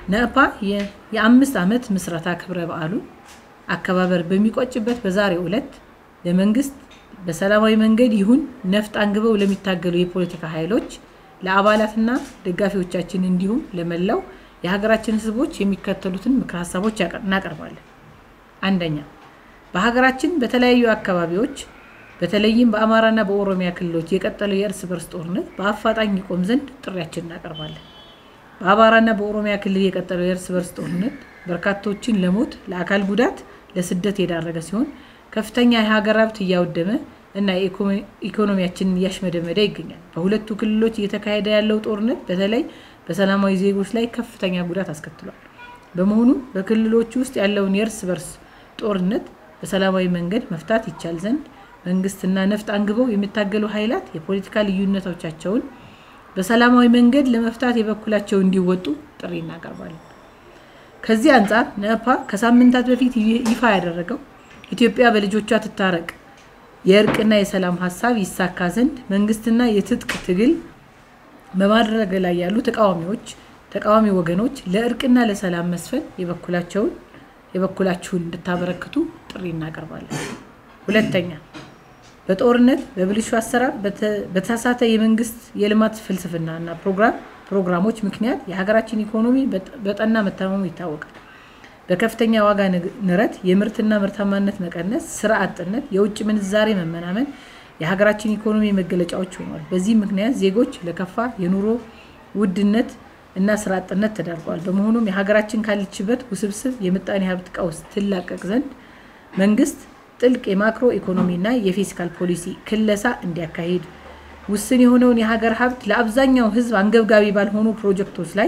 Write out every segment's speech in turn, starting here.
ነእፓ የአምስት ዓመት ምስረታ ክብረ በዓሉን አከባበር በሚቋጭበት በዛሬው ዕለት ለመንግስት በሰላማዊ መንገድ ይሁን ነፍጥ አንግበው ለሚታገሉ የፖለቲካ ኃይሎች ለአባላትና ደጋፊዎቻችን እንዲሁም ለመላው የሀገራችን ሕዝቦች የሚከተሉትን ምክር ሀሳቦች እናቀርባለን። አንደኛ፣ በሀገራችን በተለያዩ አካባቢዎች በተለይም በአማራና በኦሮሚያ ክልሎች የቀጠለው የእርስ በርስ ጦርነት በአፋጣኝ ይቆም ዘንድ ጥሪያችን እናቀርባለን። በአማራና በኦሮሚያ ክልል የቀጠለው የእርስ በርስ ጦርነት በርካቶችን ለሞት፣ ለአካል ጉዳት፣ ለስደት የዳረገ ሲሆን ከፍተኛ የሀገር ሀብት እያወደመ እና ኢኮኖሚያችንን እያሽመደመደ ይገኛል። በሁለቱ ክልሎች እየተካሄደ ያለው ጦርነት በተለይ በሰላማዊ ዜጎች ላይ ከፍተኛ ጉዳት አስከትሏል። በመሆኑ በክልሎች ውስጥ ያለውን የእርስ በርስ ጦርነት በሰላማዊ መንገድ መፍታት ይቻል ዘንድ መንግስትና ነፍጥ አንግበው የሚታገሉ ኃይላት የፖለቲካ ልዩነቶቻቸውን በሰላማዊ መንገድ ለመፍታት የበኩላቸው እንዲወጡ ጥሪ እናቀርባለን። ከዚህ አንጻር ነፓ ከሳምንታት በፊት ይፋ ያደረገው ኢትዮጵያ በልጆቿ ትታረቅ የእርቅና የሰላም ሀሳብ ይሳካ ዘንድ መንግስትና የትጥቅ ትግል በማድረግ ላይ ያሉ ተቃዋሚዎች ተቃዋሚ ወገኖች ለእርቅና ለሰላም መስፈን የበኩላቸውን የበኩላችሁን እንድታበረክቱ ጥሪ እናቀርባለን። ሁለተኛ በጦርነት በብልሹ አሰራር በተሳሳተ የመንግስት የልማት ፍልስፍና እና ፕሮግራም ፕሮግራሞች ምክንያት የሀገራችን ኢኮኖሚ በጠና መታመሙ ይታወቃል። በከፍተኛ ዋጋ ንረት፣ የምርትና ምርታማነት መቀነስ፣ ስራ አጥነት፣ የውጭ ምንዛሬ መመናመን የሀገራችን ኢኮኖሚ መገለጫዎች ሆኗል። በዚህ ምክንያት ዜጎች ለከፋ የኑሮ ውድነት እና ስራ አጥነት ተዳርገዋል። በመሆኑም የሀገራችን ካለችበት ውስብስብ የምጣኔ ሀብት ቀውስ ትላቀቅ ዘንድ መንግስት ጥልቅ የማክሮ ኢኮኖሚና የፊስካል ፖሊሲ ክለሳ እንዲያካሂድ ውስን የሆነውን የሀገር ሀብት ለአብዛኛው ሕዝብ አንገብጋቢ ባልሆኑ ፕሮጀክቶች ላይ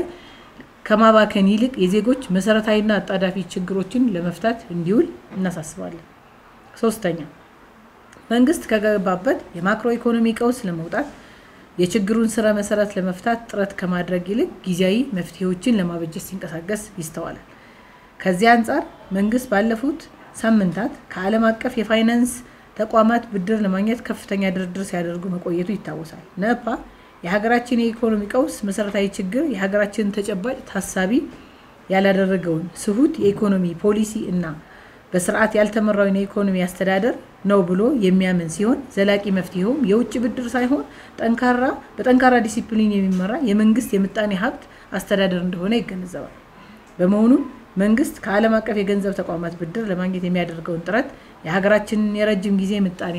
ከማባከን ይልቅ የዜጎች መሰረታዊና አጣዳፊ ችግሮችን ለመፍታት እንዲውል እናሳስባለን። ሶስተኛ መንግስት ከገባበት የማክሮ ኢኮኖሚ ቀውስ ለመውጣት የችግሩን ስረ መሰረት ለመፍታት ጥረት ከማድረግ ይልቅ ጊዜያዊ መፍትሄዎችን ለማበጀት ሲንቀሳቀስ ይስተዋላል። ከዚህ አንጻር መንግስት ባለፉት ሳምንታት ከዓለም አቀፍ የፋይናንስ ተቋማት ብድር ለማግኘት ከፍተኛ ድርድር ሲያደርጉ መቆየቱ ይታወሳል። ነፓ የሀገራችን የኢኮኖሚ ቀውስ መሰረታዊ ችግር የሀገራችንን ተጨባጭ ታሳቢ ያላደረገውን ስሁት የኢኮኖሚ ፖሊሲ እና በስርዓት ያልተመራውን የኢኮኖሚ አስተዳደር ነው ብሎ የሚያምን ሲሆን ዘላቂ መፍትሄውም የውጭ ብድር ሳይሆን ጠንካራ በጠንካራ ዲሲፕሊን የሚመራ የመንግስት የምጣኔ ሀብት አስተዳደር እንደሆነ ይገነዘባል። በመሆኑም መንግስት ከዓለም አቀፍ የገንዘብ ተቋማት ብድር ለማግኘት የሚያደርገውን ጥረት የሀገራችንን የረጅም ጊዜ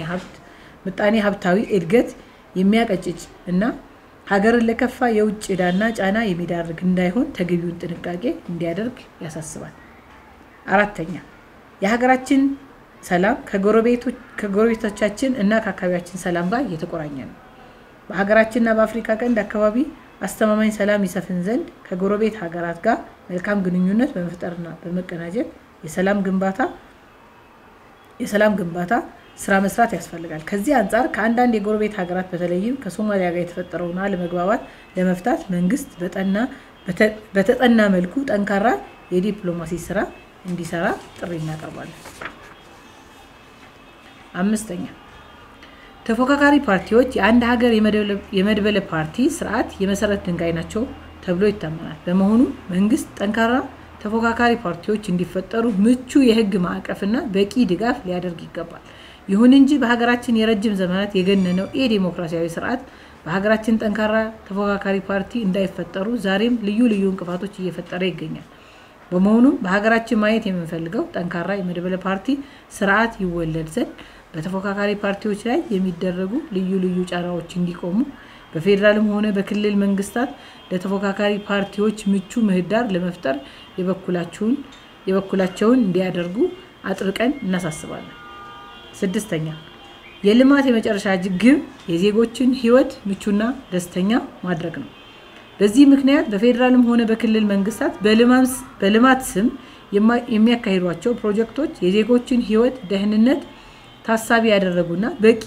ምጣኔ ሀብታዊ እድገት የሚያቀጭጭ እና ሀገርን ለከፋ የውጭ ዕዳና ጫና የሚዳርግ እንዳይሆን ተገቢውን ጥንቃቄ እንዲያደርግ ያሳስባል። አራተኛ የሀገራችን ሰላም ከጎረቤቶቻችን እና ከአካባቢያችን ሰላም ጋር እየተቆራኘ ነው። በሀገራችንና በአፍሪካ ቀንድ አካባቢ አስተማማኝ ሰላም ይሰፍን ዘንድ ከጎረቤት ሀገራት ጋር መልካም ግንኙነት በመፍጠርና በመቀናጀት የሰላም ግንባታ የሰላም ግንባታ ስራ መስራት ያስፈልጋል። ከዚህ አንጻር ከአንዳንድ የጎረቤት ሀገራት በተለይም ከሶማሊያ ጋር የተፈጠረውን አለመግባባት ለመፍታት መንግስት በተጠና መልኩ ጠንካራ የዲፕሎማሲ ስራ እንዲሰራ ጥሪ እናቀርባለን። አምስተኛ ተፎካካሪ ፓርቲዎች የአንድ ሀገር የመድበለ ፓርቲ ስርዓት የመሰረት ድንጋይ ናቸው ተብሎ ይታመናል። በመሆኑ መንግስት ጠንካራ ተፎካካሪ ፓርቲዎች እንዲፈጠሩ ምቹ የህግ ማዕቀፍና በቂ ድጋፍ ሊያደርግ ይገባል። ይሁን እንጂ በሀገራችን የረጅም ዘመናት የገነነው ኢ ዴሞክራሲያዊ ስርዓት በሀገራችን ጠንካራ ተፎካካሪ ፓርቲ እንዳይፈጠሩ ዛሬም ልዩ ልዩ እንቅፋቶች እየፈጠረ ይገኛል። በመሆኑም በሀገራችን ማየት የምንፈልገው ጠንካራ የመድበለ ፓርቲ ስርዓት ይወለድ ዘንድ በተፎካካሪ ፓርቲዎች ላይ የሚደረጉ ልዩ ልዩ ጫናዎች እንዲቆሙ በፌዴራልም ሆነ በክልል መንግስታት ለተፎካካሪ ፓርቲዎች ምቹ ምህዳር ለመፍጠር የበኩላቸውን እንዲያደርጉ አጥብቀን እናሳስባለን። ስድስተኛ የልማት የመጨረሻ ግብ የዜጎችን ህይወት ምቹና ደስተኛ ማድረግ ነው። በዚህ ምክንያት በፌዴራልም ሆነ በክልል መንግስታት በልማት ስም የሚያካሂዷቸው ፕሮጀክቶች የዜጎችን ህይወት ደህንነት ታሳቢ ያደረጉና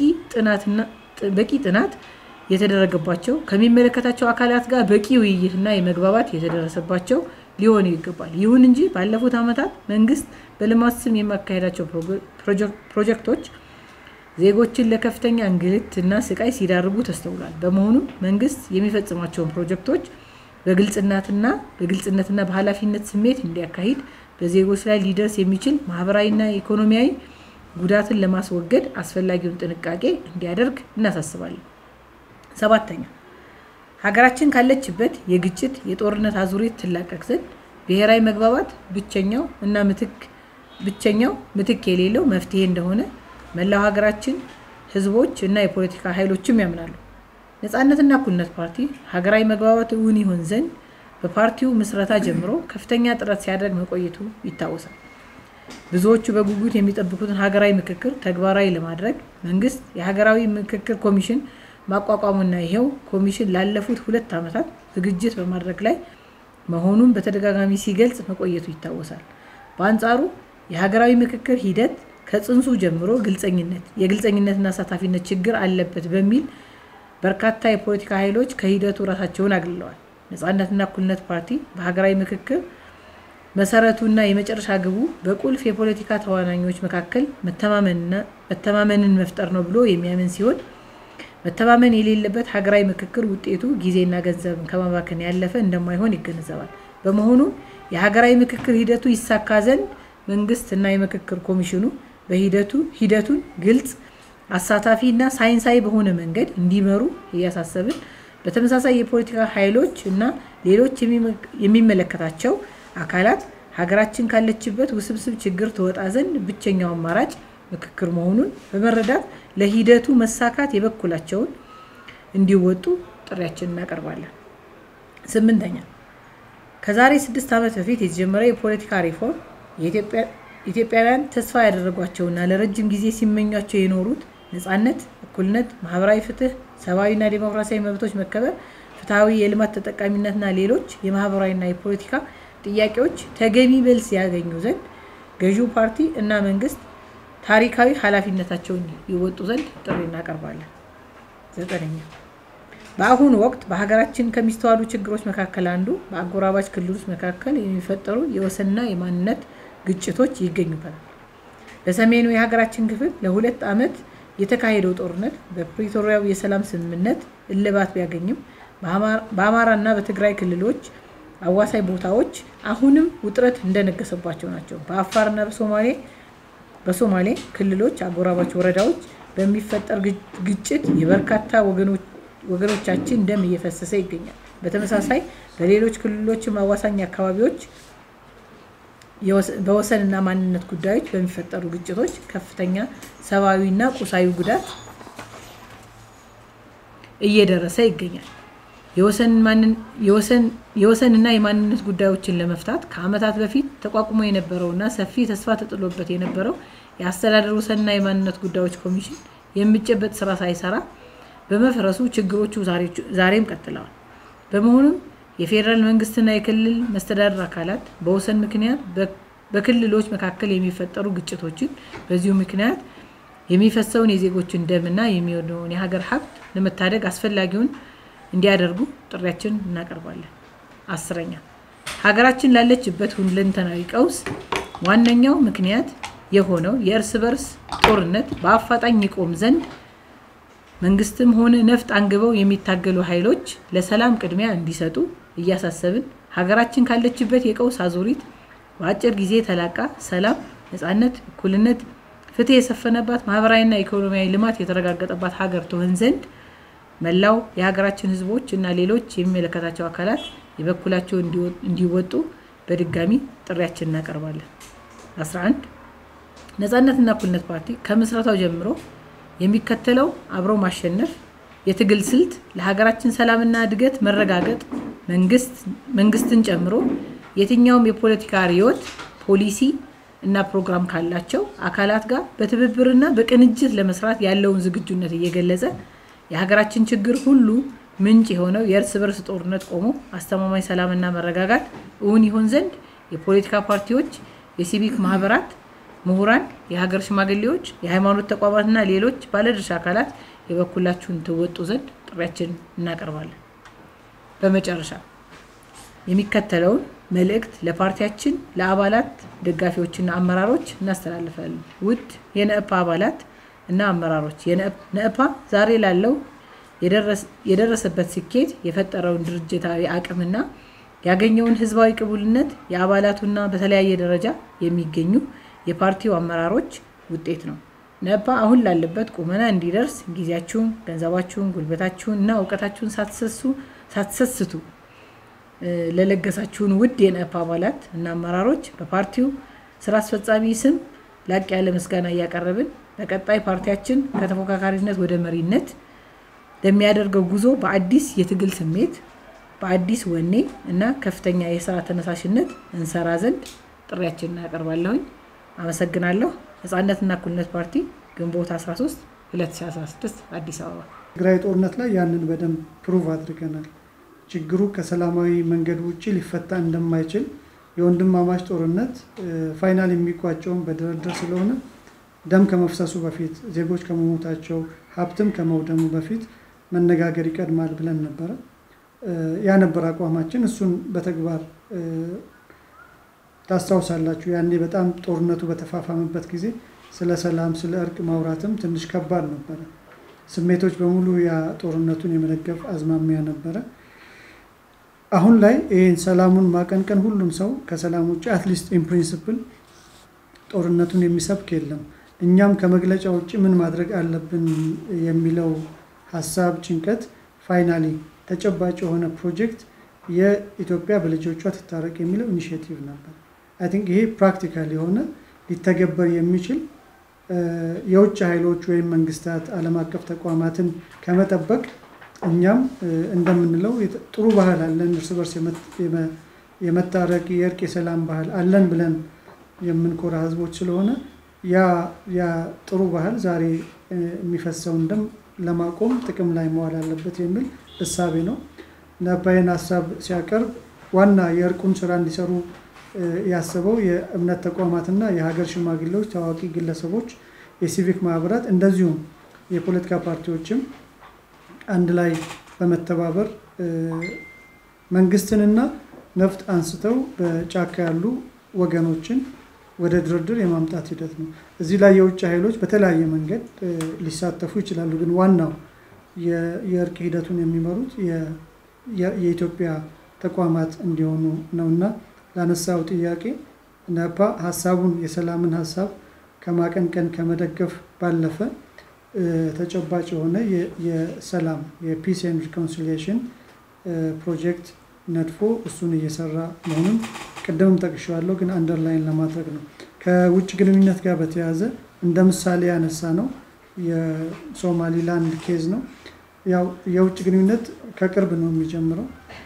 በቂ ጥናት የተደረገባቸው ከሚመለከታቸው አካላት ጋር በቂ ውይይትና የመግባባት የተደረሰባቸው ሊሆኑ ይገባል። ይሁን እንጂ ባለፉት ዓመታት መንግስት በልማት ስም የሚያካሄዳቸው ፕሮጀክቶች ዜጎችን ለከፍተኛ እንግልት እና ስቃይ ሲዳርጉ ተስተውሏል። በመሆኑም መንግስት የሚፈጽማቸውን ፕሮጀክቶች በግልጽነትና በግልጽነትና በኃላፊነት ስሜት እንዲያካሂድ በዜጎች ላይ ሊደርስ የሚችል ማህበራዊና ኢኮኖሚያዊ ጉዳትን ለማስወገድ አስፈላጊውን ጥንቃቄ እንዲያደርግ እናሳስባለን። ሰባተኛ ሀገራችን ካለችበት የግጭት የጦርነት አዙሪት ትላቀቅ ዘንድ ብሔራዊ መግባባት ብቸኛው እና ምትክ ብቸኛው ምትክ የሌለው መፍትሄ እንደሆነ መላው ሀገራችን ህዝቦች እና የፖለቲካ ኃይሎችም ያምናሉ። ነፃነትና እኩልነት ፓርቲ ሀገራዊ መግባባት እውን ይሆን ዘንድ በፓርቲው ምስረታ ጀምሮ ከፍተኛ ጥረት ሲያደርግ መቆየቱ ይታወሳል። ብዙዎቹ በጉጉት የሚጠብቁትን ሀገራዊ ምክክር ተግባራዊ ለማድረግ መንግስት የሀገራዊ ምክክር ኮሚሽን ማቋቋሙና ይሄው ኮሚሽን ላለፉት ሁለት ዓመታት ዝግጅት በማድረግ ላይ መሆኑን በተደጋጋሚ ሲገልጽ መቆየቱ ይታወሳል። በአንጻሩ የሀገራዊ ምክክር ሂደት ከጽንሱ ጀምሮ ግልጸኝነት የግልጸኝነትና አሳታፊነት ችግር አለበት በሚል በርካታ የፖለቲካ ኃይሎች ከሂደቱ ራሳቸውን አግልለዋል። ነፃነትና እኩልነት ፓርቲ በሀገራዊ ምክክር መሰረቱና የመጨረሻ ግቡ በቁልፍ የፖለቲካ ተዋናኞች መካከል መተማመንን መፍጠር ነው ብሎ የሚያምን ሲሆን መተማመን የሌለበት ሀገራዊ ምክክር ውጤቱ ጊዜና ገንዘብን ከማባከን ያለፈ እንደማይሆን ይገነዘባል። በመሆኑ የሀገራዊ ምክክር ሂደቱ ይሳካ ዘንድ መንግስት እና የምክክር ኮሚሽኑ በሂደቱ ሂደቱን ግልጽ፣ አሳታፊ እና ሳይንሳዊ በሆነ መንገድ እንዲመሩ እያሳሰብን በተመሳሳይ የፖለቲካ ኃይሎች እና ሌሎች የሚመለከታቸው አካላት ሀገራችን ካለችበት ውስብስብ ችግር ትወጣ ዘንድ ብቸኛው አማራጭ ምክክር መሆኑን በመረዳት ለሂደቱ መሳካት የበኩላቸውን እንዲወጡ ጥሪያችንን እናቀርባለን። ስምንተኛ ከዛሬ ስድስት ዓመት በፊት የተጀመረ የፖለቲካ ሪፎርም ኢትዮጵያውያን ተስፋ ያደረጓቸውና ለረጅም ጊዜ ሲመኟቸው የኖሩት ነፃነት፣ እኩልነት፣ ማህበራዊ ፍትህ፣ ሰብአዊና ዴሞክራሲያዊ መብቶች መከበር፣ ፍትሐዊ የልማት ተጠቃሚነትና ሌሎች የማህበራዊና የፖለቲካ ጥያቄዎች ተገቢ መልስ ያገኙ ዘንድ ገዢው ፓርቲ እና መንግስት ታሪካዊ ኃላፊነታቸውን ይወጡ ዘንድ ጥሪ እናቀርባለን። ዘጠነኛ በአሁኑ ወቅት በሀገራችን ከሚስተዋሉ ችግሮች መካከል አንዱ በአጎራባች ክልሎች መካከል የሚፈጠሩ የወሰንና የማንነት ግጭቶች ይገኙበታል። በሰሜኑ የሀገራችን ክፍል ለሁለት ዓመት የተካሄደው ጦርነት በፕሪቶሪያው የሰላም ስምምነት እልባት ቢያገኝም በአማራና በትግራይ ክልሎች አዋሳኝ ቦታዎች አሁንም ውጥረት እንደነገሰባቸው ናቸው። በአፋርና በሶማሌ በሶማሌ ክልሎች አጎራባች ወረዳዎች በሚፈጠር ግጭት የበርካታ ወገኖቻችን ደም እየፈሰሰ ይገኛል። በተመሳሳይ በሌሎች ክልሎችም አዋሳኝ አካባቢዎች በወሰንና ማንነት ጉዳዮች በሚፈጠሩ ግጭቶች ከፍተኛ ሰብአዊና ቁሳዊ ጉዳት እየደረሰ ይገኛል። የወሰንና የማንነት ጉዳዮችን ለመፍታት ከዓመታት በፊት ተቋቁሞ የነበረውና ሰፊ ተስፋ ተጥሎበት የነበረው የአስተዳደር ወሰንና የማንነት ጉዳዮች ኮሚሽን የሚጨበጥ ስራ ሳይሰራ በመፍረሱ ችግሮቹ ዛሬም ቀጥለዋል። በመሆኑም የፌዴራል መንግስትና የክልል መስተዳደር አካላት በወሰን ምክንያት በክልሎች መካከል የሚፈጠሩ ግጭቶችን በዚሁ ምክንያት የሚፈሰውን የዜጎችን ደምና የሚሆነውን የሀገር ሀብት ለመታደግ አስፈላጊውን እንዲያደርጉ ጥሪያችን እናቀርባለን። አስረኛ ሀገራችን ላለችበት ሁለንተናዊ ቀውስ ዋነኛው ምክንያት የሆነው የእርስ በርስ ጦርነት በአፋጣኝ ይቆም ዘንድ መንግስትም ሆነ ነፍጥ አንግበው የሚታገሉ ኃይሎች ለሰላም ቅድሚያ እንዲሰጡ እያሳሰብን ሀገራችን ካለችበት የቀውስ አዙሪት በአጭር ጊዜ ተላቃ ሰላም፣ ነፃነት፣ እኩልነት፣ ፍትህ የሰፈነባት ማህበራዊና ኢኮኖሚያዊ ልማት የተረጋገጠባት ሀገር ትሆን ዘንድ መላው የሀገራችን ህዝቦች እና ሌሎች የሚመለከታቸው አካላት የበኩላቸው እንዲወጡ በድጋሚ ጥሪያችን እናቀርባለን። 11 ነፃነትና እኩልነት ፓርቲ ከምስረታው ጀምሮ የሚከተለው አብሮ ማሸነፍ የትግል ስልት ለሀገራችን ሰላምና እድገት መረጋገጥ መንግስትን ጨምሮ የትኛውም የፖለቲካ ርዕዮት፣ ፖሊሲ እና ፕሮግራም ካላቸው አካላት ጋር በትብብርና በቅንጅት ለመስራት ያለውን ዝግጁነት እየገለጸ የሀገራችን ችግር ሁሉ ምንጭ የሆነው የእርስ በርስ ጦርነት ቆሞ አስተማማኝ ሰላምና መረጋጋት እውን ይሆን ዘንድ የፖለቲካ ፓርቲዎች፣ የሲቪክ ማህበራት፣ ምሁራን፣ የሀገር ሽማግሌዎች፣ የሃይማኖት ተቋማትና ሌሎች ባለድርሻ አካላት የበኩላችሁን ትወጡ ዘንድ ጥሪያችን እናቀርባለን። በመጨረሻ የሚከተለውን መልእክት ለፓርቲያችን ለአባላት ደጋፊዎችና አመራሮች እናስተላልፋለን። ውድ የነእፓ አባላት እና አመራሮች ነእፓ ዛሬ ላለው የደረሰበት ስኬት የፈጠረውን ድርጅታዊ አቅምና ያገኘውን ህዝባዊ ቅቡልነት የአባላቱና በተለያየ ደረጃ የሚገኙ የፓርቲው አመራሮች ውጤት ነው። ነፓ አሁን ላለበት ቁመና እንዲደርስ ጊዜያችሁን፣ ገንዘባችሁን፣ ጉልበታችሁን እና እውቀታችሁን ሳትሰስቱ ለለገሳችሁን ውድ የነፓ አባላት እና አመራሮች በፓርቲው ስራ አስፈጻሚ ስም ላቅ ያለ ምስጋና እያቀረብን በቀጣይ ፓርቲያችን ከተፎካካሪነት ወደ መሪነት ለሚያደርገው ጉዞ በአዲስ የትግል ስሜት በአዲስ ወኔ እና ከፍተኛ የስራ ተነሳሽነት እንሰራ ዘንድ ጥሪያችንን እናቀርባለሁኝ። አመሰግናለሁ። ነጻነትና እኩልነት ፓርቲ ግንቦት 13 2016 አዲስ አበባ። ትግራይ ጦርነት ላይ ያንን በደንብ ፕሩቭ አድርገናል። ችግሩ ከሰላማዊ መንገድ ውጭ ሊፈታ እንደማይችል የወንድማማች ጦርነት ፋይናል የሚቋጨውን በድርድር ስለሆነ ደም ከመፍሰሱ በፊት ዜጎች ከመሞታቸው ሀብትም ከመውደሙ በፊት መነጋገር ይቀድማል ብለን ነበረ። ያ ነበር አቋማችን። እሱን በተግባር ታስታውሳላችሁ። ያኔ በጣም ጦርነቱ በተፋፋመበት ጊዜ ስለ ሰላም፣ ስለ እርቅ ማውራትም ትንሽ ከባድ ነበረ። ስሜቶች በሙሉ ያ ጦርነቱን የመደገፍ አዝማሚያ ነበረ። አሁን ላይ ይህን ሰላሙን ማቀንቀን ሁሉም ሰው ከሰላም ውጭ አትሊስት ኢን ፕሪንስፕል ጦርነቱን የሚሰብክ የለም። እኛም ከመግለጫ ውጭ ምን ማድረግ አለብን የሚለው ሀሳብ ጭንቀት ፋይናሊ ተጨባጭ የሆነ ፕሮጀክት የኢትዮጵያ በልጆቿ ትታረቅ የሚለው ኢኒሽቲቭ ነበር። አይ ቲንክ ይሄ ፕራክቲካል የሆነ ሊተገበር የሚችል የውጭ ኃይሎች ወይም መንግስታት፣ ዓለም አቀፍ ተቋማትን ከመጠበቅ እኛም እንደምንለው ጥሩ ባህል አለን፣ እርስ በርስ የመታረቅ የእርቅ የሰላም ባህል አለን ብለን የምንኮራ ህዝቦች ስለሆነ ያ ጥሩ ባህል ዛሬ የሚፈሰውን ደም ለማቆም ጥቅም ላይ መዋል አለበት የሚል እሳቤ ነው። ነባይን ሀሳብ ሲያቀርብ ዋና የእርቁን ስራ እንዲሰሩ ያሰበው የእምነት ተቋማትና የሀገር ሽማግሌዎች፣ ታዋቂ ግለሰቦች፣ የሲቪክ ማህበራት እንደዚሁም የፖለቲካ ፓርቲዎችም አንድ ላይ በመተባበር መንግስትንና ነፍጥ አንስተው በጫካ ያሉ ወገኖችን ወደ ድርድር የማምጣት ሂደት ነው። እዚህ ላይ የውጭ ኃይሎች በተለያየ መንገድ ሊሳተፉ ይችላሉ። ግን ዋናው የእርቅ ሂደቱን የሚመሩት የኢትዮጵያ ተቋማት እንዲሆኑ ነውና ላነሳው ጥያቄ ነፓ ሀሳቡን የሰላምን ሀሳብ ከማቀንቀን ከመደገፍ ባለፈ ተጨባጭ የሆነ የሰላም የፒስ ኤንድ ሪኮንሲሊየሽን ፕሮጀክት ነድፎ እሱን እየሰራ መሆኑን ቅድምም ጠቅሼዋለሁ፣ ግን አንደርላይን ለማድረግ ነው። ከውጭ ግንኙነት ጋር በተያያዘ እንደ ምሳሌ ያነሳ ነው የሶማሊላንድ ኬዝ ነው። ያው የውጭ ግንኙነት ከቅርብ ነው የሚጀምረው።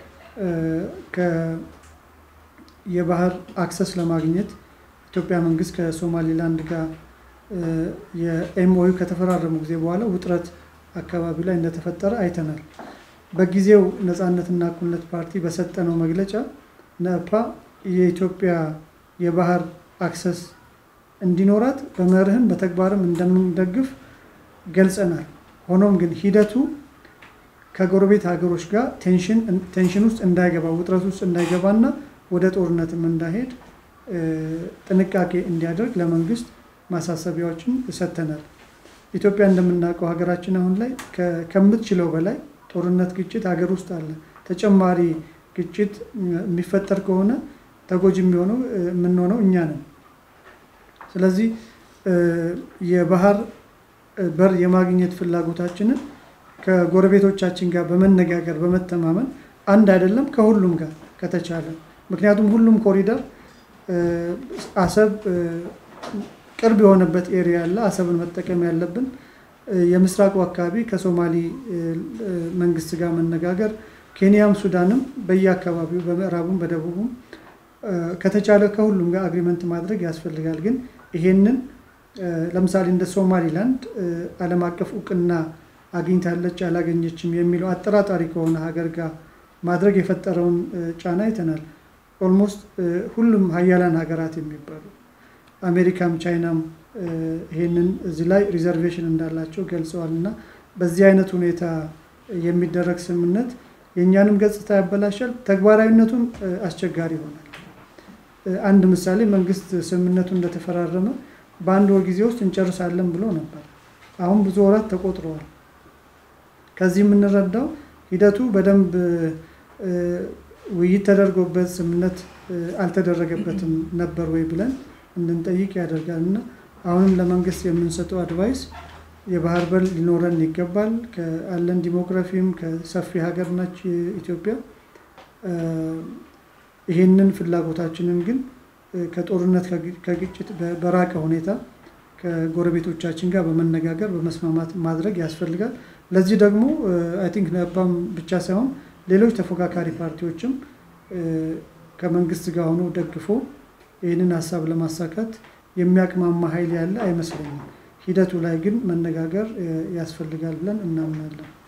የባህር አክሰስ ለማግኘት ኢትዮጵያ መንግስት ከሶማሊላንድ ጋር የኤምኦዩ ከተፈራረሙ ጊዜ በኋላ ውጥረት አካባቢ ላይ እንደተፈጠረ አይተናል። በጊዜው ነፃነትና እኩልነት ፓርቲ በሰጠነው መግለጫ ነፓ የኢትዮጵያ የባህር አክሰስ እንዲኖራት በመርህም በተግባርም እንደምንደግፍ ገልጸናል። ሆኖም ግን ሂደቱ ከጎረቤት ሀገሮች ጋር ቴንሽን ውስጥ እንዳይገባ ውጥረት ውስጥ እንዳይገባና ወደ ጦርነትም እንዳይሄድ ጥንቃቄ እንዲያደርግ ለመንግስት ማሳሰቢያዎችን ሰጥተናል። ኢትዮጵያ እንደምናውቀው ሀገራችን አሁን ላይ ከምትችለው በላይ ጦርነት፣ ግጭት ሀገር ውስጥ አለ። ተጨማሪ ግጭት የሚፈጠር ከሆነ ተጎጂ የሚሆነው የምንሆነው እኛ ነን። ስለዚህ የባህር በር የማግኘት ፍላጎታችንን ከጎረቤቶቻችን ጋር በመነጋገር በመተማመን አንድ አይደለም ከሁሉም ጋር ከተቻለ ምክንያቱም ሁሉም ኮሪደር አሰብ ቅርብ የሆነበት ኤሪያ አለ። አሰብን መጠቀም ያለብን የምስራቁ አካባቢ ከሶማሊ መንግስት ጋር መነጋገር፣ ኬንያም ሱዳንም በየአካባቢው በምዕራቡም በደቡቡም ከተቻለ ከሁሉም ጋር አግሪመንት ማድረግ ያስፈልጋል። ግን ይሄንን ለምሳሌ እንደ ሶማሊላንድ ዓለም አቀፍ እውቅና አግኝታለች አላገኘችም የሚለው አጠራጣሪ ከሆነ ሀገር ጋር ማድረግ የፈጠረውን ጫና አይተናል። ኦልሞስት ሁሉም ሀያላን ሀገራት የሚባሉ አሜሪካም ቻይናም ይሄንን እዚህ ላይ ሪዘርቬሽን እንዳላቸው ገልጸዋል። እና በዚህ አይነት ሁኔታ የሚደረግ ስምምነት የእኛንም ገጽታ ያበላሻል፣ ተግባራዊነቱም አስቸጋሪ ይሆናል። አንድ ምሳሌ መንግስት ስምምነቱ እንደተፈራረመ በአንድ ወር ጊዜ ውስጥ እንጨርሳለን ብሎ ነበር። አሁን ብዙ ወራት ተቆጥረዋል። ከዚህ የምንረዳው ሂደቱ በደንብ ውይይት ተደርጎበት ስምምነት አልተደረገበትም ነበር ወይ ብለን እንድንጠይቅ ያደርጋል እና አሁንም ለመንግስት የምንሰጠው አድቫይስ የባህር በር ሊኖረን ይገባል። ከአለን ዲሞግራፊም ከሰፊ ሀገር ናች ኢትዮጵያ። ይህንን ፍላጎታችንን ግን ከጦርነት ከግጭት በራቀ ሁኔታ ከጎረቤቶቻችን ጋር በመነጋገር በመስማማት ማድረግ ያስፈልጋል። ለዚህ ደግሞ አይ ቲንክ ነባም ብቻ ሳይሆን ሌሎች ተፎካካሪ ፓርቲዎችም ከመንግስት ጋር ሆኖ ደግፎ ይህንን ሀሳብ ለማሳካት የሚያቅማማ ኃይል ያለ አይመስለኝም። ሂደቱ ላይ ግን መነጋገር ያስፈልጋል ብለን እናምናለን።